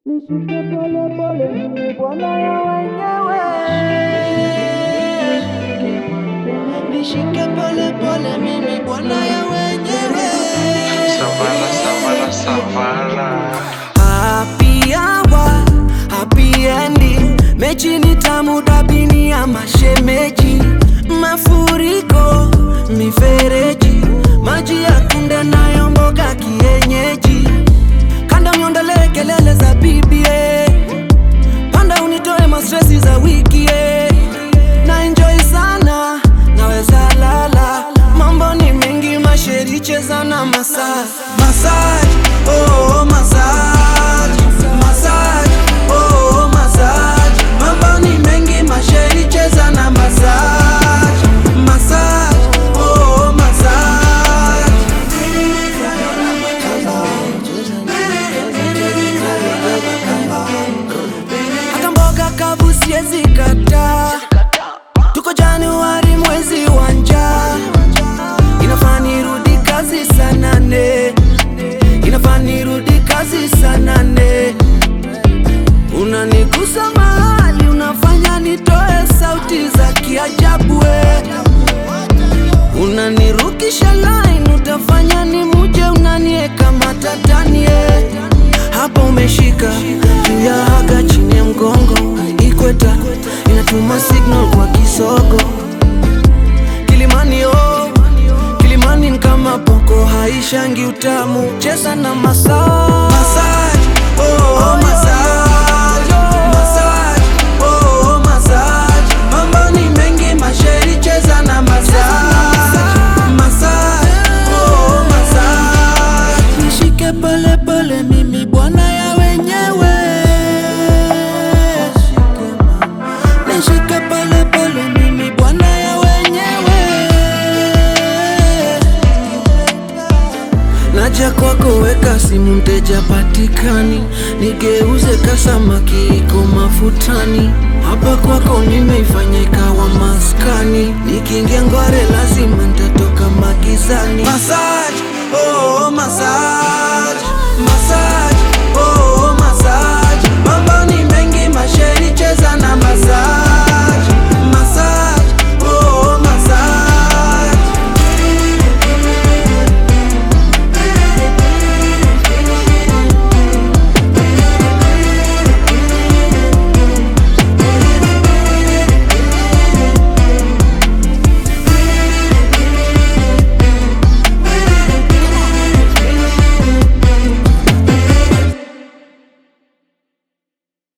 Nishike pole pole, mimi bwana ya wenyewe. Nishike pole pole, mimi bwana ya wenyewe. Savana, savana, savana. Happy hour, happy ending. Mechi ni tamu dabini ya mashemeji, mafuriko, mifereji, maji ya kunde nayo mboga kienyeji, kanda miondolee kelele za bibie, panda unitoe mastresi za wiki eh. na enjoy sana, naweza lala, mambo ni mengi, masheri cheza na massage, massage, oh, massage, massage, oh, massage, mambo ni mengi, masheri cheza na massage, massage, oh, massage. Hata mboga kabu siezi kataa, tuko Januari mwezi wa njaa, inafaa nirudi kazi saa nane, inafaa nirudi kazi saa nane. Unanigusa mahali, unafanya nitoe sauti za kiajabu we. Unanirukisha line, utafanya ni muje, unanieka matatani eh. Hapa umeshika juu ya haga, chini ya mgongo, ikweta inatuma signal kwa kisogo. Kilimani oh, Kilimani ni kama poko haishangi utamu, cheza na massage. Massage, oh, massage. Massage, oh, massage. Mambo ni mengi, masheri cheza na massage. Massage, oh, massage. Nishike pole pole, mimi bwana ya wenyewe. Nishike pole pole, mimi bwana ya wenyewe. Naja kwako weka simu, mteja patikani, nigeuze kasamaki iko mafutani. Hapa kwako nimeifanya ikawa maskani, nikiingia ngware lazima ntatoka magizani. Massage, oh, massage, massage.